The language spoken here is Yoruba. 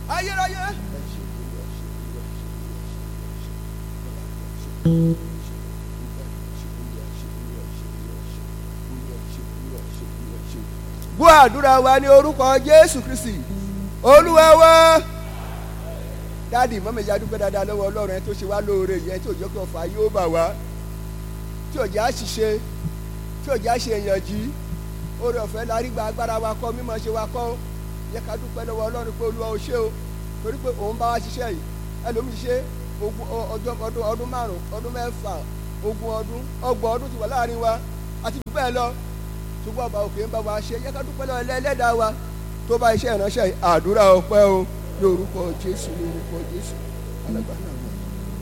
ayérayé. gbọ́ àdúrà wa ní orúkọ jésù kristi olúwa wa dáàdì mọ́mí ìyá dúpẹ́ dáadáa lọ́wọ́ ọlọ́run ẹni tó ṣe wá lóore yẹn tí òjò kí ọ̀fà yóò bà wá tí òjò á ṣiṣẹ́ tí òjò á ṣe èèyàn jí oore ọ̀fẹ́ la rí gba agbára wa kọ́ mímọ́ ṣe wa kọ́ yẹ ká dúpẹ́ lọ́wọ́ ọlọ́run pé olúwa ò ṣe o torí pé òun bá wa ṣiṣẹ́ yìí ẹlòmíì ṣe ogún ọjọ́ ọdún ọdún márùn ọdún mẹ́fà ogún ọdún ọgbọ̀n ọdún ti wà láàrin wa àti jù bẹ́ẹ̀ lọ ṣùgbọ́n ọba òkè ń bá wa ṣe yẹ ká dúpẹ́ lọ́wọ́ ẹlẹ́dàá wa tó bá iṣẹ́ ìránṣẹ́ àdúrà ọpẹ́ o ní orúkọ jésù ní orúkọ jésù alágbára